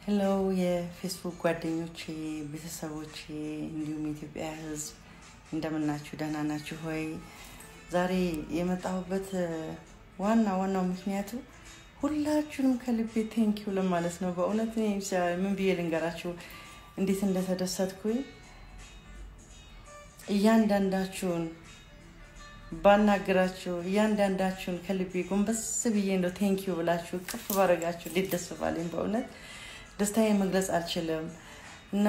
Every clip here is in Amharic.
ሄሎ የፌስቡክ ጓደኞቼ፣ ቤተሰቦቼ እንዲሁም የኢትዮጵያ ሕዝብ እንደምናችሁ ደህና ናችሁ ሆይ? ዛሬ የመጣሁበት ዋና ዋናው ምክንያቱ ሁላችሁንም ከልቤ ቴንኪው ለማለት ነው። በእውነት እኔ ምን ብዬ ልንገራችሁ እንዴት እንደተደሰትኩኝ እያንዳንዳችሁን ባናግራችሁ እያንዳንዳችሁን ከልቤ ጎንበስ ብዬ እንደው ቴንኪዩ ብላችሁ ቅፍ ባረጋችሁ እንዴት ደስ ባለኝ። በእውነት ደስታዬ መግለጽ አልችልም እና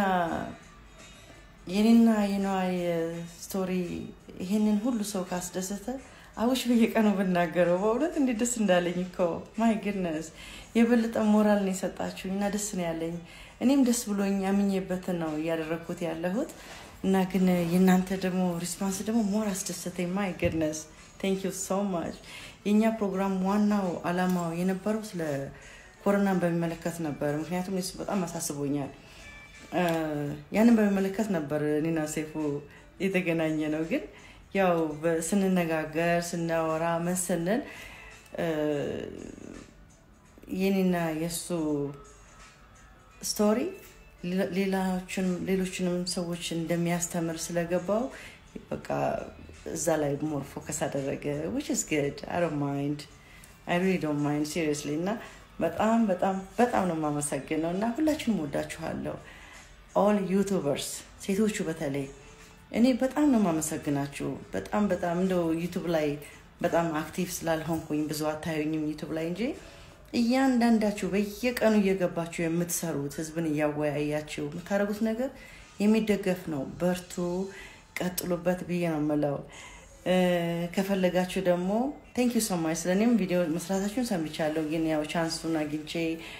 የኔና የነዋይ ስቶሪ ይሄንን ሁሉ ሰው ካስደሰተ አውሽ በየቀኑ ብናገረው በእውነት እንዴት ደስ እንዳለኝ እኮ ማይ ግድነስ የበለጠ ሞራል ነው የሰጣችሁኝ እና ደስ ነው ያለኝ። እኔም ደስ ብሎኝ አምኜበትን ነው እያደረግኩት ያለሁት እና ግን የእናንተ ደግሞ ሪስፖንስ ደግሞ ሞር አስደሰተኝ። ማይ ግድነስ ቴንክ ዩ ሶ ማች። የእኛ ፕሮግራም ዋናው አላማው የነበረው ስለ ኮሮናን በሚመለከት ነበር። ምክንያቱም እሱ በጣም አሳስቦኛል። ያንን በሚመለከት ነበር እኔና ሴፉ የተገናኘ ነው። ግን ያው ስንነጋገር ስናወራ መስንን የኔና የእሱ ስቶሪ ሌሎችንም ሰዎች እንደሚያስተምር ስለገባው በቃ እዛ ላይ ሞር ፎከስ አደረገ ዊች ኢዝ ግድ አይ ዶንት ማይንድ አይ ሪሊ ዶንት ማይንድ ሲሪየስሊ እና በጣም በጣም በጣም ነው የማመሰግነው እና ሁላችሁንም ወዳችኋለሁ ኦል ዩቱበርስ ሴቶቹ በተለይ እኔ በጣም ነው የማመሰግናችሁ በጣም በጣም እንደው ዩቱብ ላይ በጣም አክቲቭ ስላልሆንኩኝ ብዙ አታዩኝም ዩቱብ ላይ እንጂ እያንዳንዳችሁ በየቀኑ እየገባችሁ የምትሰሩት ህዝብን እያወያያችሁ የምታደርጉት ነገር የሚደገፍ ነው። በርቱ፣ ቀጥሉበት ብዬ ነው የምለው። ከፈለጋችሁ ደግሞ ቴንክ ዩ ሶማች ስለ እኔም ቪዲዮ መስራታችሁን ሰምቻለሁ፣ ግን ያው ቻንሱን አግኝቼ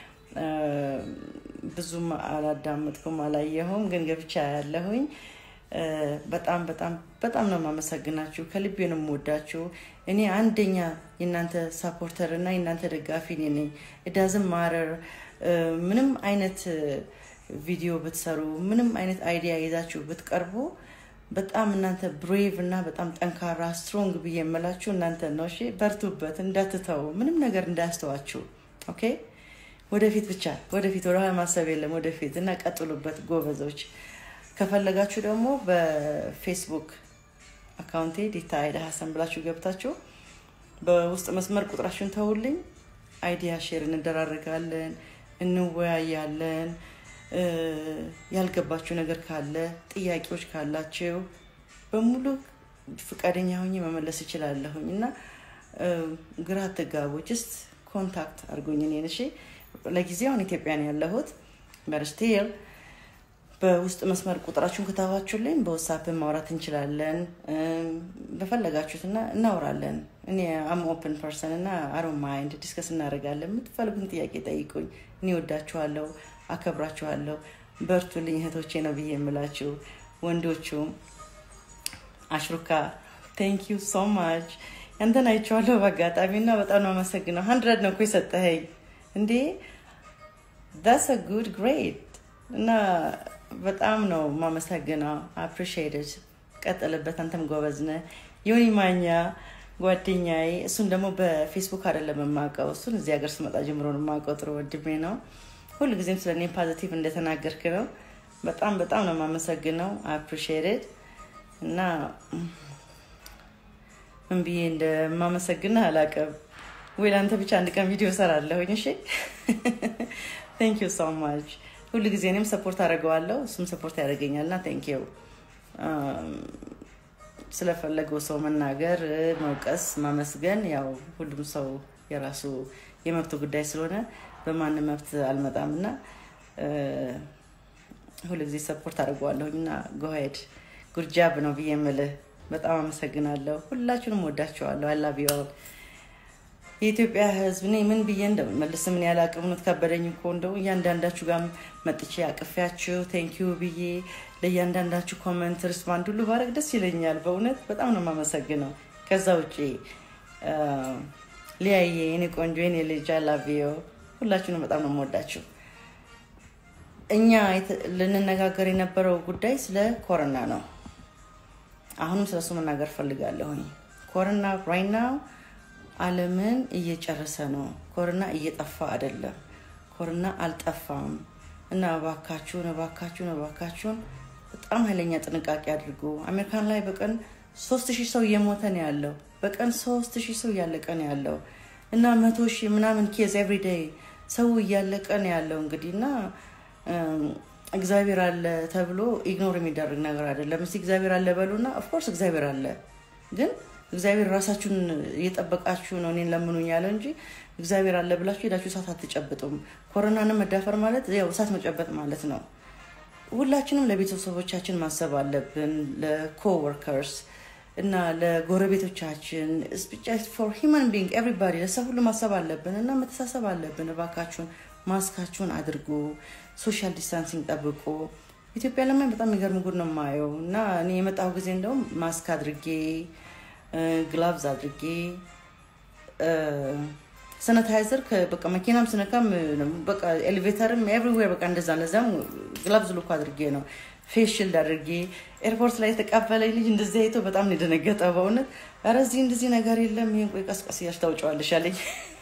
ብዙም አላዳመጥኩም አላየሁም፣ ግን ገብቻ ያለሁኝ በጣም በጣም በጣም ነው የማመሰግናችሁ። ከልቤ ነው የምወዳችሁ። እኔ አንደኛ የእናንተ ሳፖርተር እና የእናንተ ደጋፊ እኔ ነኝ። እዳዝም ማረር ምንም አይነት ቪዲዮ ብትሰሩ፣ ምንም አይነት አይዲያ ይዛችሁ ብትቀርቡ በጣም እናንተ ብሬቭ እና በጣም ጠንካራ ስትሮንግ ብዬ የምላችሁ እናንተ ነው። እሺ በርቱበት፣ እንዳትተው፣ ምንም ነገር እንዳያስተዋችሁ። ኦኬ ወደፊት ብቻ ወደፊት፣ ወደኋላ ማሰብ የለም ወደፊት እና ቀጥሉበት ጎበዞች። ከፈለጋችሁ ደግሞ በፌስቡክ አካውንቴ ዲታ አይዳ ሀሰን ብላችሁ ገብታችሁ በውስጥ መስመር ቁጥራችሁን ተውልኝ። አይዲያ ሼር እንደራረጋለን፣ እንወያያለን። ያልገባችሁ ነገር ካለ ጥያቄዎች ካላችሁ በሙሉ ፈቃደኛ ሆኜ መመለስ እችላለሁኝ እና ግራ አትጋቡ። ጅስት ኮንታክት አድርጎኝ እኔን። እሺ ለጊዜው አሁን ኢትዮጵያ ነው ያለሁት በርስቴል በውስጥ መስመር ቁጥራችሁን ከታባችሁልኝ በወሳፕ ማውራት እንችላለን። በፈለጋችሁት እና እናወራለን። እኔ አም ኦፕን ፐርሰን እና አሮ ማይንድ ዲስከስ እናደርጋለን። የምትፈልጉን ጥያቄ ጠይቁኝ። እኔ ወዳችኋለሁ፣ አከብራችኋለሁ። በርቱልኝ እህቶቼ ነው ብዬ የምላችሁ ወንዶቹም። አሽሩካ ቴንክ ዩ ሶ ማች ያንተን አይቼዋለሁ በአጋጣሚ እና በጣም ነው አመሰግነው። ሀንድረድ ነው እኮ የሰጠኸኝ እንዴ! ዳስ አ ጉድ ግሬድ እና በጣም ነው የማመሰግነው። አፕሪሺየትድ ቀጥልበት። አንተም ጎበዝ ነህ። ዮኒ ማኛ ጓደኛዬ፣ እሱን ደግሞ በፌስቡክ አይደለም የማውቀው፣ እሱን እዚህ ሀገር ስመጣ ጀምሮ ነው የማውቀው። ጥሩ ወንድሜ ነው። ሁሉ ጊዜም ስለ እኔ ፖዚቲቭ እንደተናገርክ ነው። በጣም በጣም ነው የማመሰግነው። አፕሪሺየትድ እና ምን ብዬ እንደማመሰግንህ አላውቅም። ወይ ለአንተ ብቻ አንድ ቀን ቪዲዮ ሰራለሁኝ። እሺ ቴንክ ዩ ሶ ማች ሁሉ ጊዜ እኔም ሰፖርት አደርገዋለሁ እሱም ሰፖርት ያደርገኛል እና ቴንኪው ስለፈለገው ሰው መናገር፣ መውቀስ፣ ማመስገን ያው ሁሉም ሰው የራሱ የመብት ጉዳይ ስለሆነ በማንም መብት አልመጣም እና ሁሉ ጊዜ ሰፖርት አድርገዋለሁኝ እና ጎሄድ ጉርጃብ ነው ብዬ የምልህ በጣም አመሰግናለሁ። ሁላችሁንም ወዳችኋለሁ። አላቢዋል የኢትዮጵያ ሕዝብ እኔ ምን ብዬ እንደምመልስ ምን ያለ አቅምነት ከበደኝ እኮ እንደው እያንዳንዳችሁ ጋር መጥቼ አቅፌያችሁ ቴንኪዩ ብዬ ለእያንዳንዳችሁ ኮመንት ሪስፓንድ ሁሉ ባረግ ደስ ይለኛል። በእውነት በጣም ነው የማመሰግነው። ከዛ ውጭ ሊያየ የኔ ቆንጆ የኔ ልጅ አላቪዮ ሁላችሁንም በጣም ነው የምወዳችሁ። እኛ ልንነጋገር የነበረው ጉዳይ ስለ ኮሮና ነው። አሁንም ስለሱ መናገር ፈልጋለሁኝ። ኮሮና ራይት ናው ዓለምን እየጨረሰ ነው። ኮሮና እየጠፋ አይደለም። ኮሮና አልጠፋም። እና እባካችሁን እባካችሁን እባካችሁን በጣም ኃይለኛ ጥንቃቄ አድርጉ። አሜሪካን ላይ በቀን ሶስት ሺህ ሰው እየሞተ ነው ያለው። በቀን ሶስት ሺህ ሰው እያለቀ ነው ያለው እና መቶ ሺህ ምናምን ኬዝ ኤቭሪዴይ ሰው እያለቀ ነው ያለው እንግዲህ እና እግዚአብሔር አለ ተብሎ ኢግኖር የሚደረግ ነገር አይደለም። እስኪ እግዚአብሔር አለ በሉና፣ ኦፍኮርስ እግዚአብሔር አለ፣ ግን እግዚአብሔር ራሳችሁን እየጠበቃችሁ ነው እኔን ለምኑኝ ያለ እንጂ እግዚአብሔር አለ ብላችሁ ሄዳችሁ እሳት አትጨብጡም። ኮሮናንም መዳፈር ማለት ያው እሳት መጨበጥ ማለት ነው። ሁላችንም ለቤተሰቦቻችን ማሰብ አለብን፣ ለኮወርከርስ እና ለጎረቤቶቻችን ፎር ሂማን ቢንግ ኤቭሪባዲ ለሰው ሁሉ ማሰብ አለብን እና መተሳሰብ አለብን። እባካችሁን ማስካችሁን አድርጉ፣ ሶሻል ዲስታንሲንግ ጠብቁ። ኢትዮጵያ ለማይ በጣም የሚገርም ጉድ ነው የማየው እና እኔ የመጣሁ ጊዜ እንደውም ማስክ አድርጌ ግላቭዝ አድርጌ ሰነታይዘር በቃ መኪናም ስነካም በቃ ኤሌቬተርም ኤቭሪዌር በቃ እንደዛ ለዛም ግላቭዝ ልኮ አድርጌ ነው ፌስ ሽልድ አድርጌ ኤርፖርት ላይ የተቀበለኝ ልጅ እንደዚህ አይቶ በጣም ነው የደነገጠ። በእውነት ኧረ እዚህ እንደዚህ ነገር የለም ይሄን ቆይ ቀስቀስ እያልሽ ታውጪዋለሽ አለኝ።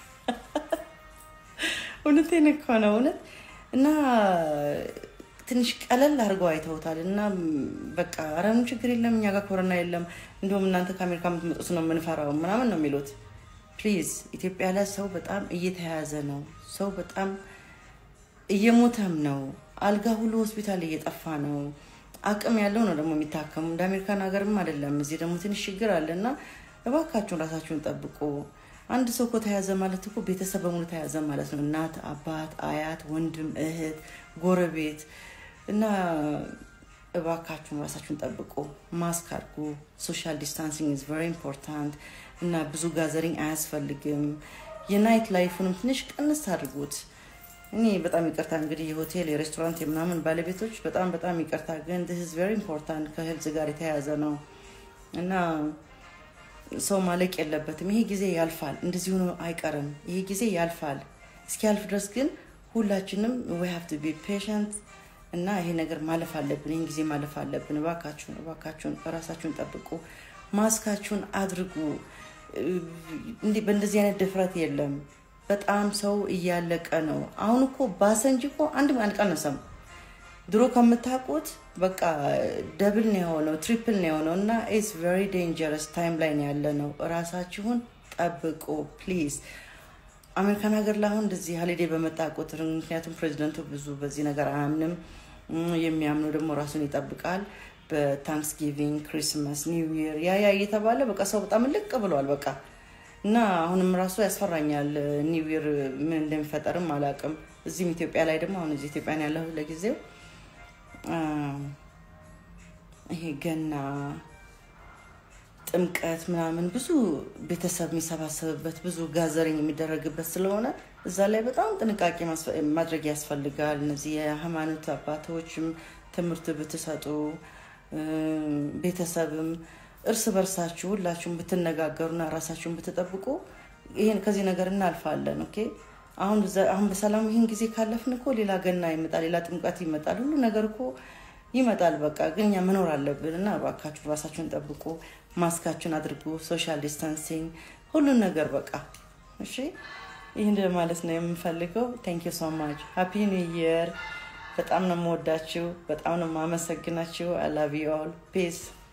እውነቴን እኮ ነው እውነት እና ትንሽ ቀለል አድርገው አይተውታል። እና በቃ ኧረ ምንም ችግር የለም እኛ ጋር ኮሮና የለም፣ እንዲሁም እናንተ ከአሜሪካ የምትመጡት ነው የምንፈራው ምናምን ነው የሚሉት። ፕሊዝ ኢትዮጵያ ላይ ሰው በጣም እየተያያዘ ነው። ሰው በጣም እየሞተም ነው። አልጋ ሁሉ ሆስፒታል እየጠፋ ነው። አቅም ያለው ነው ደግሞ የሚታከሙ እንደ አሜሪካን ሀገርም አይደለም። እዚህ ደግሞ ትንሽ ችግር አለ እና እባካችሁን ራሳችሁን ጠብቁ። አንድ ሰው እኮ ተያዘ ማለት እኮ ቤተሰብ በሙሉ ተያዘ ማለት ነው። እናት፣ አባት፣ አያት፣ ወንድም፣ እህት፣ ጎረቤት እና እባካችሁን ራሳችሁን ጠብቁ። ማስክ አድርጉ። ሶሻል ዲስታንሲንግ ኢዝ ቨሪ ኢምፖርታንት እና ብዙ ጋዘሪንግ አያስፈልግም። የናይት ላይፉንም ትንሽ ቀንስ አድርጉት። እኔ በጣም ይቅርታ እንግዲህ የሆቴል የሬስቶራንት የምናምን ባለቤቶች በጣም በጣም ይቅርታ፣ ግን ስ ቨሪ ኢምፖርታንት ከህልዝ ጋር የተያያዘ ነው እና ሰው ማለቅ የለበትም። ይሄ ጊዜ ያልፋል፣ እንደዚህ ሆኖ አይቀርም። ይሄ ጊዜ ያልፋል። እስኪያልፍ ድረስ ግን ሁላችንም ዊ ሃቭ ቱ ቢ ፔሸንት እና ይሄ ነገር ማለፍ አለብን። ይህን ጊዜ ማለፍ አለብን። እባካችሁን እባካችሁን ራሳችሁን ጠብቁ፣ ማስካችሁን አድርጉ። እንዲህ በእንደዚህ አይነት ድፍረት የለም። በጣም ሰው እያለቀ ነው። አሁን እኮ ባሰ እንጂ እኮ አንድ አልቀነሰም። ድሮ ከምታውቁት በቃ ደብል ነው የሆነው፣ ትሪፕል ነው የሆነው እና ኢትስ ቨሪ ዴንጀረስ ታይም ላይ ነው ያለ ነው። እራሳችሁን ጠብቁ ፕሊዝ። አሜሪካን ሀገር ላይ አሁን እንደዚህ ሀሊዴ በመጣ ቁጥር ምክንያቱም ፕሬዚደንቱ ብዙ በዚህ ነገር አያምንም። የሚያምነው ደግሞ ራሱን ይጠብቃል። በታንክስጊቪንግ፣ ክሪስማስ፣ ኒው ይር ያ ያ እየተባለ በቃ ሰው በጣም ልቅ ብሏል በቃ እና አሁንም ራሱ ያስፈራኛል። ኒው ይር ምን እንደሚፈጠርም አላውቅም። እዚህም ኢትዮጵያ ላይ ደግሞ አሁን እዚህ ኢትዮጵያ ያለሁ ለጊዜው ይሄ ገና፣ ጥምቀት ምናምን ብዙ ቤተሰብ የሚሰባሰብበት ብዙ ጋዘሪኝ የሚደረግበት ስለሆነ እዛ ላይ በጣም ጥንቃቄ ማድረግ ያስፈልጋል። እነዚህ የሃይማኖት አባቶችም ትምህርት ብትሰጡ ቤተሰብም እርስ በርሳችሁ ሁላችሁም ብትነጋገሩና ራሳችሁን ብትጠብቁ ይሄን ከዚህ ነገር እናልፋለን። ኦኬ አሁን አሁን በሰላም ይህን ጊዜ ካለፍን እኮ ሌላ ገና ይመጣል፣ ሌላ ጥምቀት ይመጣል፣ ሁሉ ነገር እኮ ይመጣል። በቃ ግን እኛ መኖር አለብን እና እባካችሁ ራሳችሁን ጠብቁ፣ ማስካችሁን አድርጉ፣ ሶሻል ዲስታንሲንግ፣ ሁሉን ነገር በቃ እሺ። ይህን ማለት ነው የምፈልገው። ቴንክ ዩ ሶ ማች ሃፒ ኒው ይር። በጣም ነው የምወዳችሁ፣ በጣም ነው የማመሰግናችሁ። አይ ላቭ ዩ ኦል ፒስ